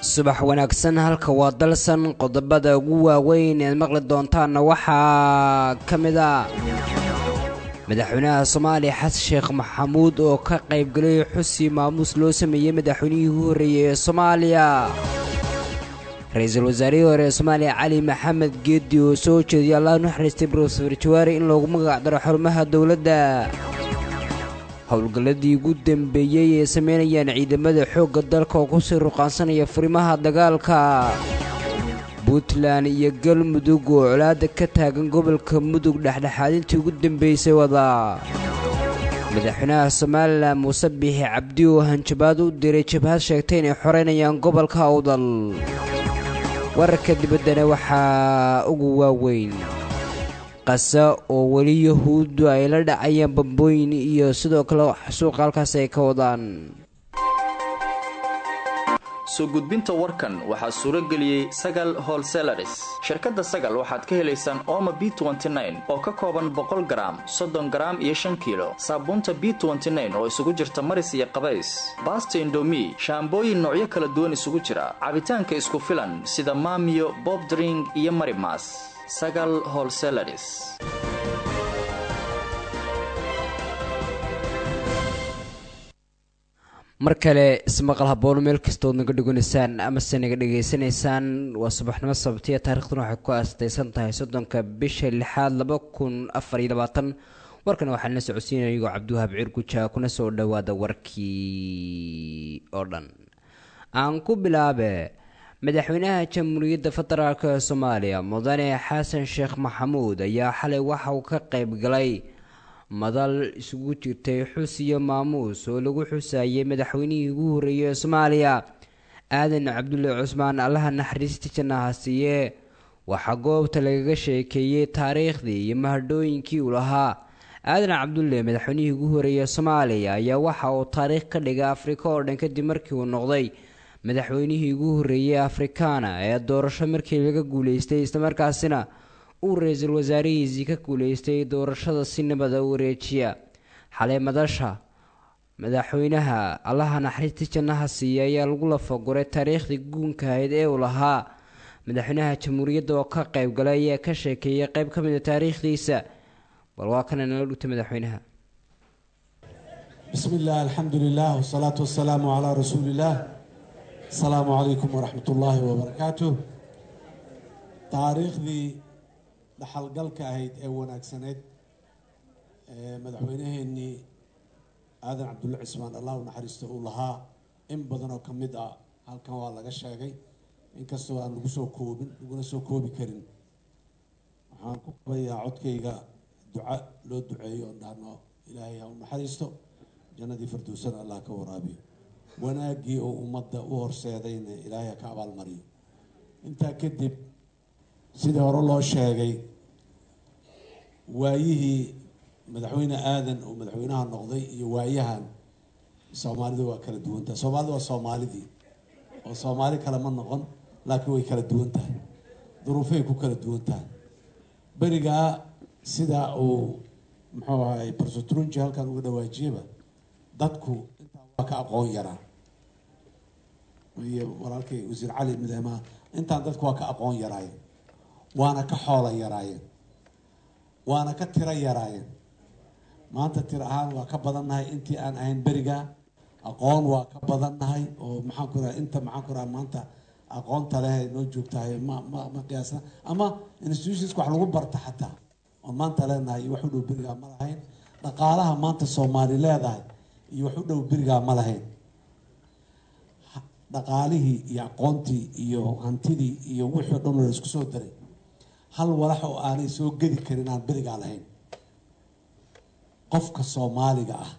subax wanaagsan halka waa dalsan qodobada ugu waaweyn eed maqli doontaanna waxaa ka mid a madaxweynaha soomaaliya xasan sheekh maxamuud oo ka qaybgalay xusi maamuus loo sameeyey madaxweynihii ugu horreeyey ee soomaaliya ra-iisul wasaarihii hore ee soomaaliya cali maxamed geedi oo soo jeediyay allah naxariistay brofeor jawaari in loogu magac daro xarumaha dowladda howlgalladii ugu dambeeyey ee samaynayaan ciidamada xoogga dalka oo kusii ruqaansanaya furimaha dagaalka puntland iyo galmudug oo colaada ka taagan gobolka mudug dhexdhexaadintii ugu dambeysay wada madaxweynaha somalilan muuse biixi cabdi oo hanjabaad u diray jabhad sheegtay inay xoreynayaan gobolka awdal wararka dibaddana waxaa ugu waaweyn qasa oo weli yahuuddu ay la dhacayaan bambooyin iyo sidoo kale suuqa halkaas ay ka wadaan soo gudbinta warkan waxaa suuro geliyey sagal holselaris shirkadda sagal waxaad ka helaysaan ooma b oo ka kooban boqol garaam soddon garaam iyo shan kiilo saabuunta b oo isugu jirta maris iyo qabays baasta indomi shaambooyin noocyo kala duwan isugu jira cabitaanka isku filan sida maamiyo bobdring iyo marimas sagal holselaris mar kale ismaqal haboon meel kastood naga dheganaysaan amase naga dhegaysanaysaan waa subaxnimo sabtiya taariikhduna waxay ku aastaysan tahay soddonka bisha lixaad laba kun afar iyo labaatan warkana waxaa la socodsiinaya iyagoo cabdiwahaab cirguja kuna soo dhowaada warkii oo dhan aan ku bilaabe madaxweynaha jamhuuriyadda federaalk ee soomaaliya mudane xasan sheekh maxamuud ayaa xalay waxa uu ka qayb galay madal isugu jirtay xus iyo maamuus oo lagu xusayay madaxweynihii ugu horreeyey ee soomaaliya aadan cabdulle cusmaan allaha naxariista jannaha siiye waxaa goobta lagaga sheekeeyey taariikhdii iyo mahadhooyinkii uu lahaa aadan cabdulle madaxweynihii ugu horreeyey soomaaliya ayaa waxa uu taariikh ka dhigay afrika oo dhan kadib markii uu noqday madaxweynihii ugu horreeyey afrikaana ee doorasho markii laga guuleystay islamarkaasina uu ra-iisul wasaarihiisii ka guuleystay doorashada si nabada u wareejiya xalay madasha madaxweynaha allaha naxariistii jannaha siiya ayaa lagu lafaguray taariikhdii guunka ahayd ee uu lahaa madaxweynaha jamhuuriyadda oo ka qayb galay ayaa ka sheekeeyay qayb ka mid a taariikhdiisa bal waa kana nala dhugtay madaxweynaha bismi illah alxamdu lilah wsalaatu wasalaamu calaa rasuuli illah asalaamu calaykum waraxmat ullaahi wabarakaatu taariikhdii dhaxalgalka ahayd ee wanaagsaneyd ee madaxweynaheenii aadan cabdulle cismaan allah u naxariista uu lahaa in badan oo ka mid ah halkan waa laga sheegay inkastoo aan lagu soo koobin laguna soo koobi karin waxaan ku qabayaa codkayga duca loo duceeyo oon dhahno ilaahay ha u naxariisto jannadii firdowsana allah ka waraabiyo wanaaggii oo ummadda u horseedayna ilaahay ha ka abaalmariyo intaa kadib sidii hore loo sheegay waayihii madaxweyne aadan oo madaxweynaha noqday iyo waayahan soomaalida waa kala duwan tahay soomaalida waa soomaalidii oo soomaali kale ma noqon laakiin way kala duwan tahay duruufay ku kala duwan tahay berigaa sidaa uu muxuu ahay barsotrunji halkan uga dhawaajiyaba dadku intaa waa ka aqoon yaraa iyo walaalkay wasiir cali madaxmaha intaan dadku waa ka aqoon yaraayeen waana ka xoola yaraayeen waana ka tiro yaraayeen maanta tiro ahaan waa ka badannahay intii aan ahayn berigaa aqoon waa ka badannahay oo maxaan ku raha inta maxaan ku raha maanta aqoonta leh noo joogtahay ma ma ma qiyaasna ama institutionska wax lagu barta xataa oon maanta leenahay iyo wax u dhow berigaa ma lahayn dhaqaalaha maanta soomaali leedahay iyo wax u dhow berigaa ma lahayn dhaqaalihii iyo aqoontii iyo hantidii iyo wixii o dhan la isku soo daray hal walax oo aanay soo gedi karin aan berigaa lahayn qofka soomaaliga ah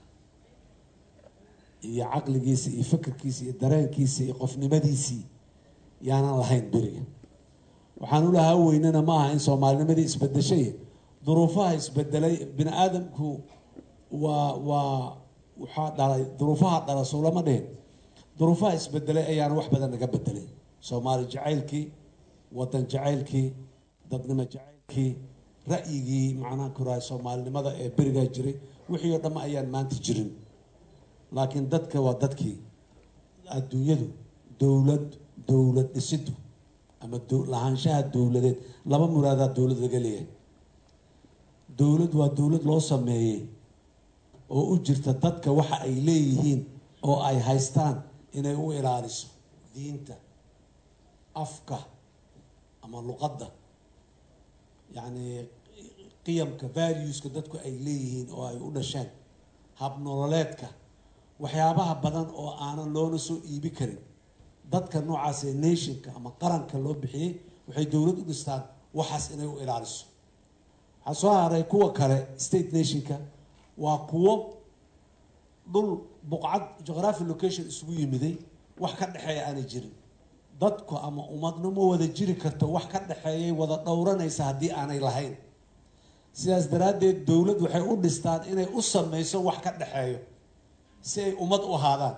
iyo caqligiisa iyo fikirkiisa iyo dareenkiisa iyo qofnimadiisii yaanan lahayn beriga waxaan u lahaa weynana ma aha in soomaalinimadii isbedeshay duruufaha isbedelay bini aadamku waa waa waxaa dhalay duruufaha dhala soo lama dhihin duruufaha isbedelay ayaana wax badan naga bedelay soomaali jacaylkii wadan jacaylkii dadnimo jacaylkii ra'yigii macnaha kurahay soomaalinimada ee berigaa jiray wixii oo dhamma ayaan maanta jirin laakiin dadka waa dadkii adduunyadu dowlad dowlad dhisidu ama lahaanshaha dowladeed laba muraadaa dowlad laga leeyahay dowlad waa dowlad loo sameeyey oo u jirta dadka waxa ay leeyihiin oo ay haystaan inay u ilaaliso diinta afka ama luqadda yacni qiyamka valueska dadku ay leeyihiin oo ay u dhasheen habnololeedka waxyaabaha badan oo aanan loona soo iibi karin dadka noocaas ee nationka ama qaranka loo bixiyey waxay dowlad u dhistaan waxaas inay u ilaaliso waxaa soo haray kuwa kale state nationka waa kuwo dhul buqcad geography location isugu yimiday wax ka dhexeeya aanay jirin dadku ama umadnimo wada jiri karto wax ka dhexeeyay wada dhowranaysa haddii aanay lahayn sidaas daraaddeed dowlad waxay u dhistaan inay u sameyso wax ka dhexeeyo si ay ummad u ahaadaan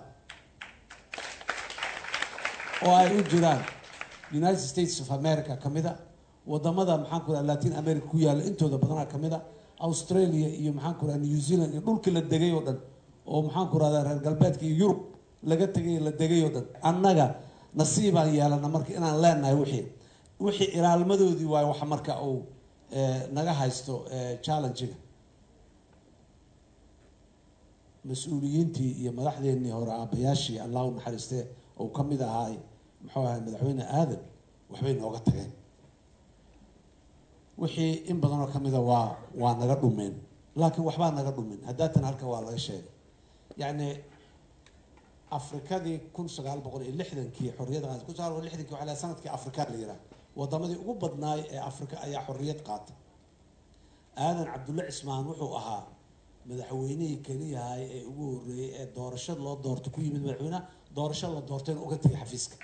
oo ay u jiraan united states of america ka mid a wadamada maxaan ku raha latin america ku yaalla intooda badanaa ka mid a australia iyo maxaan ku raha new zealand iyo dhulkii la degay oo dhan oo maxaan ku rahdaa reer galbeedka iyo yurub laga tegay la degay oo dhan annaga nasiibaan yeelana marka inaan leenahay wixii wixii ilaalmadoodii waayo wax marka uu naga haysto challengega mas-uuliyiintii iyo madaxdeennii hore aabayaashii allah u naxariistee oo ka mid ahaay muxuu ahay madaxweyne aadan waxbay nooga tageen wixii in badanoo ka mida waa waa naga dhumeen laakiin waxbaa naga dhumin haddaatan halka waa laga sheegay yacni afrikadii kun sagaal boqol iyo lixdankii xorriyadda qaatay kun sagaal boqol lixdankii waxaa la sanadkii afrika la yidhaha wadamadii ugu badnaay ee afrika ayaa xorriyad qaatay aadan cabdulle cismaan wuxuu ahaa madaxweynihii keliyahay ee ugu horreeyey ee doorashada loo doorto ku yimid madaxweyneha doorasho la doortayna uga tegay xafiiska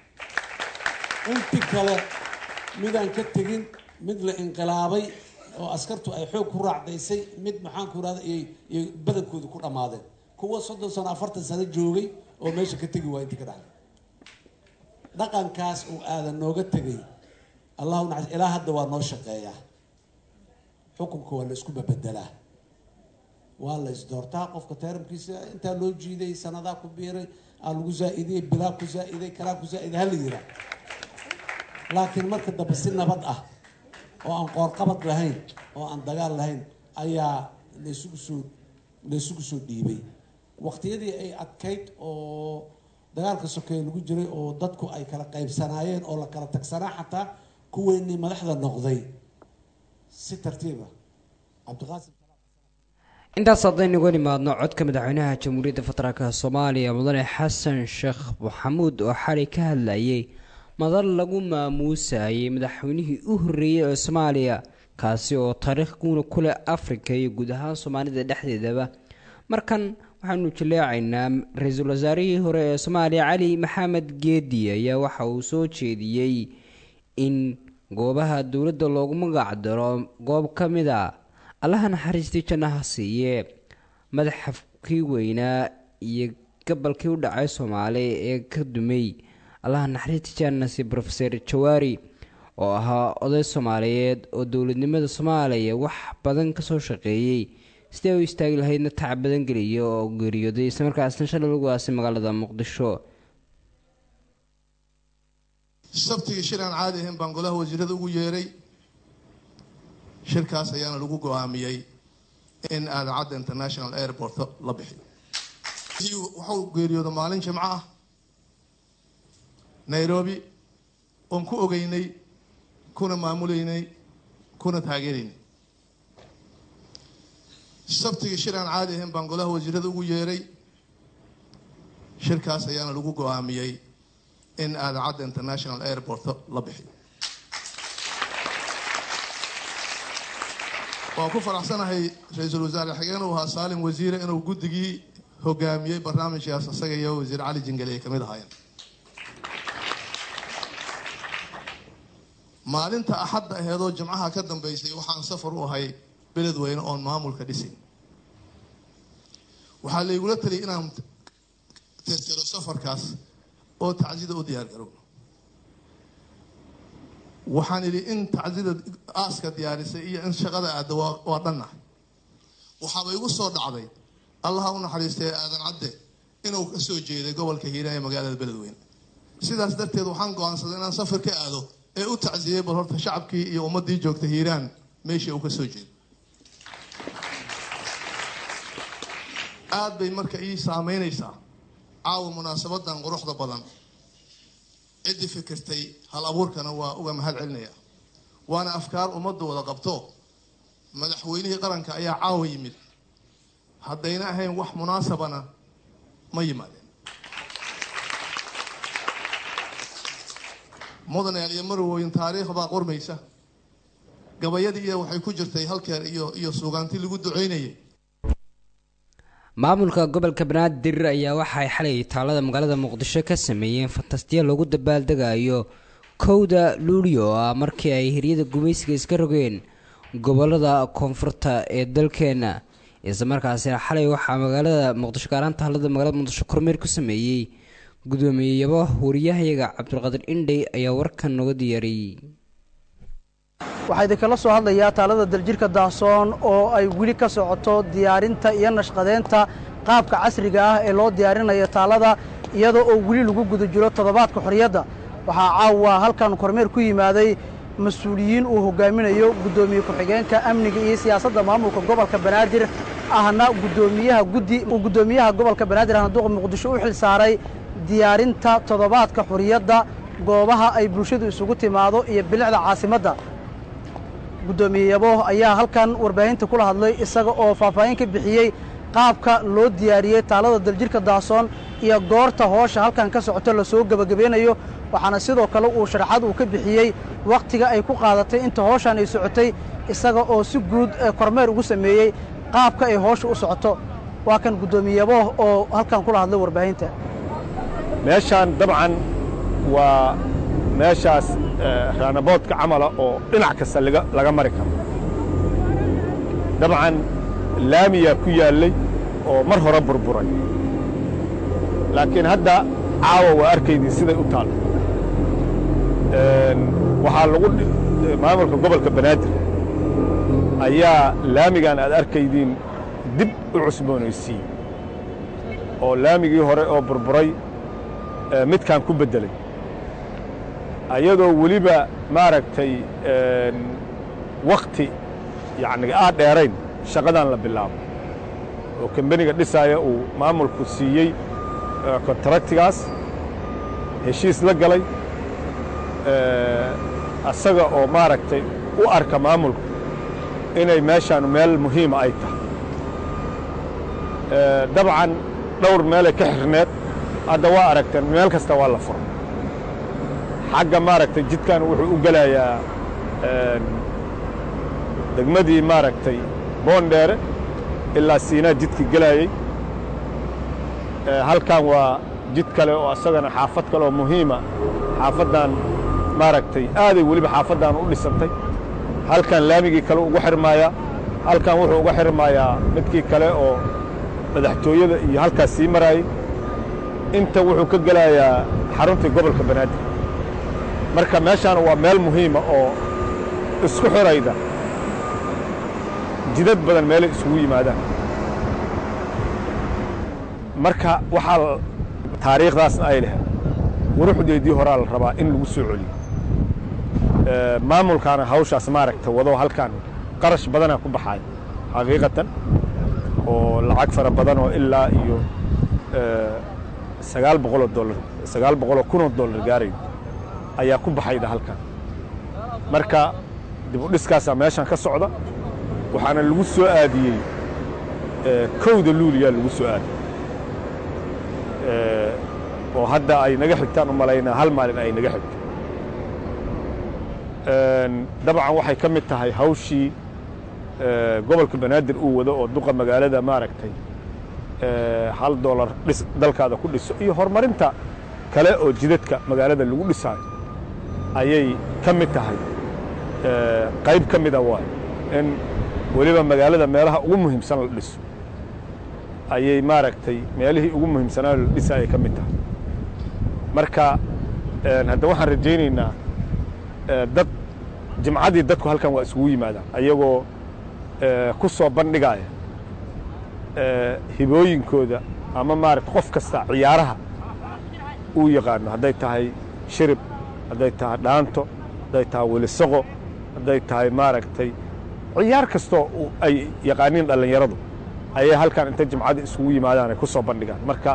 inti kale midaan ka tegin mid la inqilaabay oo askartu ay xoog ku raacdaysay mid maxaan ku irahda iyo badankooda ku dhammaadeen kuwa soddon sano afartan sano joogay oo meesha ka tegi waa inti ka dhacday dhaqankaas uu aadan nooga tegay allahu naxas ilaa hadda waa noo shaqeeyaa xukunka waa la isku babedelaa waa la isdoortaa qofka teeramkiisa intaa loo jiiday sanadaa ku biiray aa lagu zaa-idiyey bilaa ku zaa-iday kalaa ku zaa-iday hala yiraa laakiin marka dambe si nabad ah oo aan qoorqabad lahayn oo aan dagaal lahayn ayaa laysugu soo laysugu soo dhiibay waqtiyadii ay adkayd oo dagaalka sokeeye lagu jiray oo dadku ay kala qaybsanaayeen oo la kala tagsanaa xataa kuweynii madaxda noqday si tartiiba cabdiqaasim intaas haddaynu uga nimaadno codka madaxweynaha jamhuuriyadda federaalka soomaaliya mudane xasan sheekh maxamuud oo xalay ka hadlayay madal lagu maamuusayay madaxweynihii u horreeyey ee soomaaliya kaasi oo taariikh guuna ku leh afrika iyo guud ahaan soomaalida dhexdeedaba markan waxaanu jaleecaynaa ra-iisul wasaarihii hore ee soomaaliya cali maxamed geedi ayaa waxa uu soo jeediyey in goobaha dowladda loogu magac daro goob ka mid a allaha naxariistii jannaha siiye madaxafkii weynaa iyo gabalkii u dhacay soomaali ee ka dumay allaha naxariistii jannasi rofeser jawaari oo ahaa oday soomaaliyeed oo dowladnimada soomaaliya wax badan kasoo shaqeeyey sidee u istaagi lahaydna tac badan geliya oo geeriyooday islamarkaasna shalay lagu aasay magaalada muqdisho sabtigii shir aan caadi ahayn baan golaha wasiirada ugu yeeray shirkaas ayaana lagu go-aamiyey in aadacadda international airport la bixiyo waxau geeriyooda maalin jimco ah nairobi oon ku ogeynay kuna maamuleynay kuna taageeraynay sabtigii shir aan caadi ahayn baan golaha wasiirada ugu yeeray shirkaas ayaana lagu go-aamiyey in aadacadda international airport la bixiyo waan ku faraxsanahay ra-iisul wasaare xigeen uu ahaa saalim wasiire inuu guddigii hogaamiyey barnaamijkaas isaga iyo wasiir cali jingale ay kamid ahaayeen maalinta axadda aheedoo jimcaha ka dambeysay waxaan safar u ahay beledweyne oon maamulka dhisin waxaa laygula taliyay inaan tirtiro safarkaas oo tacsida u diyaar garowno waxaan idhi in tacsida aaska diyaarisay iyo in shaqada aadda waa dhannahay waxaaba igu soo dhacday allaha u naxariistay aadan cadde inuu ka soo jeeday gobolka hiiraan ee magaalada beledweyne sidaas darteed waxaan go-aansaday inaan safar ka aado ee u tacsiyey bal horta shacabkii iyo ummaddii joogta hiiraan meeshii uu ka soo jeedo aada bay marka ii saameynaysaa caawa munaasabadan quruxda badan ciddii fikirtay hal abuurkana waa uga mahad celinaya waana afkaar ummaddu wada qabto madaxweynihii qaranka ayaa caawa yimid haddayna ahayn wax munaasabana ma yimaadeen mudaneel iyo marwoyn taariikh baa qormaysa gabayadii iyo waxay ku jirtay halkeer iyo iyo suugaanti lagu duceynayay maamulka gobolka banaadir ayaa waxay xalay taalada magaalada muqdisho ka sameeyeen fantastiya loogu dabaaldegayo kowda luulio oo ah markii ay hiryada gumaysiga iska rogeen gobolada koonfurta ee dalkeena isla markaasina xalay waxaa magaalada muqdisho gaaraan taalada magaalada muqdisho kormeer ku sameeyey gudoomiyeyaba wariyahayaga cabdulqaadir indhey ayaa warkan nooga diyaariyey waxaa idinkala soo hadlayaa taalada daljirka daahsoon oo ay weli ka socoto diyaarinta iyo nashqadeynta qaabka casriga ah ee loo diyaarinayo taalada iyadoo oo weli lagu guda jiro toddobaadka xorriyadda waxaa caawa halkan kormeer ku yimaaday mas-uuliyiin uu hogaaminayo guddoomiye ku-xigeenka amniga iyo siyaasadda maamulka gobolka banaadir ahna gudoomiyaha guddi uu guddoomiyaha gobolka banaadir ahna duqa muqdisho u xil saaray diyaarinta toddobaadka xorriyadda goobaha ay bulshadu isugu timaado iyo bilicda caasimadda guddoomiye yabo ayaa halkan warbaahinta kula hadlay isaga oo faahfaahin ka bixiyey qaabka loo diyaariyey taalada daljirka daasoon iyo goorta hoosha halkan ka socoto lasoo gebagabeynayo waxaana sidoo kale uu sharaxad uu ka bixiyey wakhtiga ay ku qaadatay inta hooshan ay socotay isaga oo si guud kormeer ugu sameeyey qaabka ay hoosha u socoto waa kan guddoomiye yabo oo halkan kula hadlay warbaahinta meeshaan dabcan waa meeshaas raanaboodka camala oo dhinac kasta laga mari karo dabcan laamiyaa ku yaallay oo mar hore burburay laakiin hadda caawa waa arkaydin siday u taal waxaa lagu maamulka gobolka banaadir ayaa laamigan aad arkaydiin dib u cusboonaysiiyey oo laamigii hore oo burburay midkaan ku beddelay ayadoo weliba maaragtay wakhti yacni aad dheerayn shaqadan la bilaabo oo kambeniga dhisaaya uu maamulku siiyey kontraktigaas heshiis la galay asaga oo maaragtay u arka maamulku inay meeshaan meel muhiima ay tahay dabcan dhowr meelay ka xirneed hadda waa aragteen meel kasta waa la furo xagga maaragtay jidkan wuxuu u gelayaa degmadii maaragtay boondheere ilaa siinaa jidka gelayey halkan waa jid kale oo asagana xaafad kale oo muhiima xaafaddan maaragtay aaday weliba xaafaddan u dhisantay halkan laamigii kale ugu xirmaayaa halkan wuxuu uga xirmayaa midkii kale oo madaxtooyada iyo halkaas sii maraayey inta wuxuu ka gelayaa xaruntii gobolka banaadir marka meeshaan waa meel muhiima oo isku xirayda jidad badan meelay isugu yimaadaan marka waxaa taariikhdaasna ay lahayd quruxdeedii horaa la rabaa in lagu soo celiyo maamulkaana hawshaas maaragta wado halkan qarash badanaa ku baxaaya xaqiiqatan oo lacag fara badan oo ilaa iyo sagaal boqoloo dollar sagaal boqoloo kunoo dollar gaarayo ayaa ku baxayda halkan marka dib u dhiskaasaa meeshan ka socda waxaana lagu soo aadiyey kowda luuliyaa lagu soo aadiyey oo hadda ay naga xigtaan u malaynaa hal maalin ay naga xigto dabcan waxay ka mid tahay hawshii gobolka banaadir uu wado oo duqa magaalada maaragtay hal dolar dhis dalkaada ku dhiso iyo horumarinta kale oo jidadka magaalada lagu dhisaayo ayay ka mid tahay qayb ka mida waayo in weliba magaalada meelaha ugu muhiimsan la dhiso ayay maaragtay meelihii ugu muhiimsanaa la dhisa ayay ka mid tahay marka hadda waxaan rajaynaynaa dad jimcadii dadku halkan waa isugu yimaadaan ayagoo ku soo bandhigaaya hibooyinkooda ama maarata qof kasta ciyaaraha uu yaqaano hadday tahay shirib hadday tahay dhaanto hadday tahay welisaqo hadday tahay maaragtay ciyaar kastoo ay yaqaaniin dhallinyaradu ayay halkan intay jimcada isugu yimaadaan ay ku soo bandhigaan marka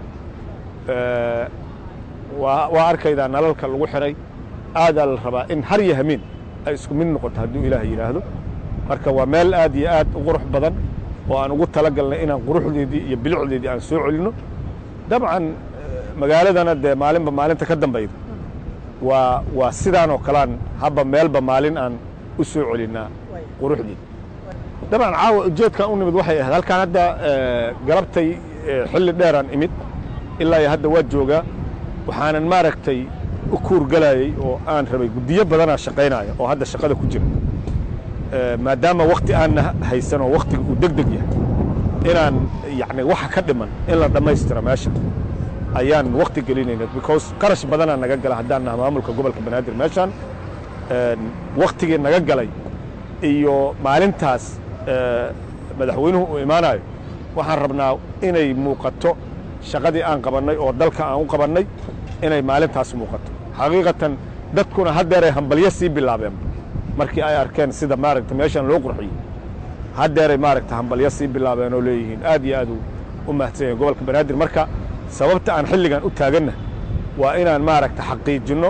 waa arkaydaa nalalka lagu xidhay aadaa la rabaa in har iyo hamiin ay isku mid noqoto hadduu ilaah yidhaahdo marka waa meel aad iyo aad u qurux badan oo aan ugu tala galnay inaan quruxdeedii iyo bilicdeedii aan soo celinno dabcan magaaladana dee maalinba maalinta ka dambayda waa waa sidaanoo kalean habba meelba maalin aan u soo celinnaa quruxdii dabcan caawa ujeedkan u nimid waxay ahayd halkaan hadda galabtay xilli dheeraan imid ilaa iyo hadda waa joogaa waxaanan maaragtay u kuurgalayey oo aan rabay guddiyo badanaa shaqaynaya oo hadda shaqada ku jira maadaama wakti aanna haysan oo waktiga uu deg deg yahay inaan yacni waxa ka dhiman in la dhammaystira meesha ayaan wakti gelinayna because qarash badanaa naga gala haddaan naha maamulka gobolka banaadir meeshaan waktigii naga galay iyo maalintaas madaxweynuhu uu imaanayo waxaan rabnaa inay muuqato shaqadii aan qabannay oo dalka aan u qabannay inay maalintaas muuqato xaqiiqatan dadkuna haddeeray hambalyo sii bilaabeen markii ay arkeen sida maaragta meeshan loo qurxiyey haddeeray maaragta hambalyo sii bilaabeen oo leeyihiin aad iyo aad u mahadsan yahin gobolka banaadir marka sababta aan xilligan u taaganna waa inaan maaragta xaqiijinno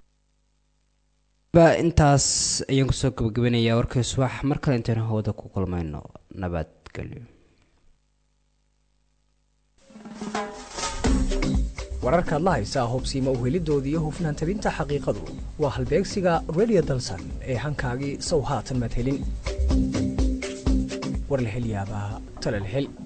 intaas ayaan kusoo gabagabanayaa warkii subax mar kale intaynu hawada ku kulmayno nabadgelyo wararkaad la haysaa hobsiima uhelidooda iyo hufnaan tabinta xaqiiqadu waa halbeegsiga redio dalsan ee hankaagii sow haatan madhelin war la hel yaabaa tala la hel